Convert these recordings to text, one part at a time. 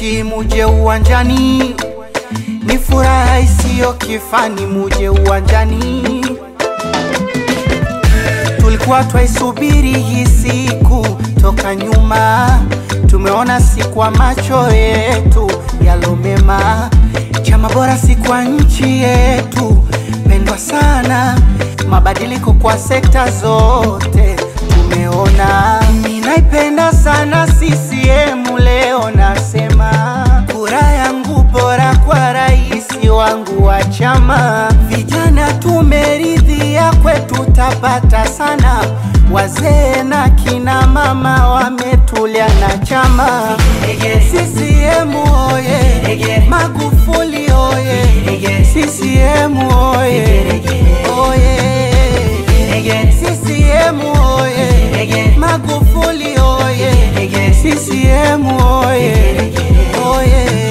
Nasi muje uwanjani, ni furaha isiyo kifani, muje uwanjani. Tulikuwa twaisubiri hii siku toka nyuma, tumeona si kwa macho yetu yalomema. Chama bora si kwa nchi yetu pendwa sana, mabadiliko kwa sekta zote tumeona. Ninaipenda sana CCM, leo nasema kura yangu bora kwa rais wangu wa chama. Vijana tumeridhia, kwetu tapata sana, wazee na kina mama wametulia na chama. CCM oye, Magufuli oye, CCM oye, oye, CCM oye, Magufuli oye, CCM oye, oye.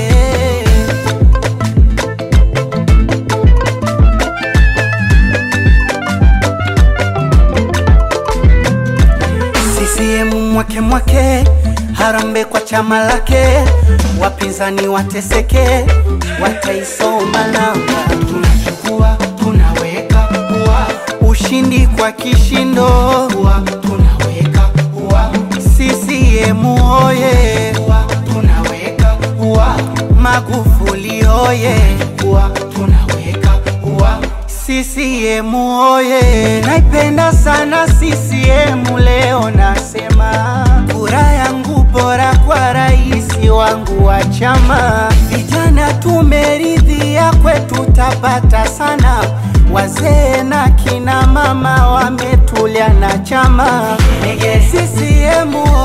CCM mwake mwake, harambe kwa chama lake, wapinzani wateseke, wataisoma namba. Tunachukua tunaweka ua, ushindi kwa kishindo, ua, tunaweka ua. CCM oye, ua, tunaweka ua. Magufuli oye, ua, tunaweka ua. CCM oye, naipenda sana CCM. Leo nasema kura yangu bora kwa rais wangu wa chama. Vijana tumeridhia, kwetu tapata sana, wazee na kina mama wametulia na chama. CCM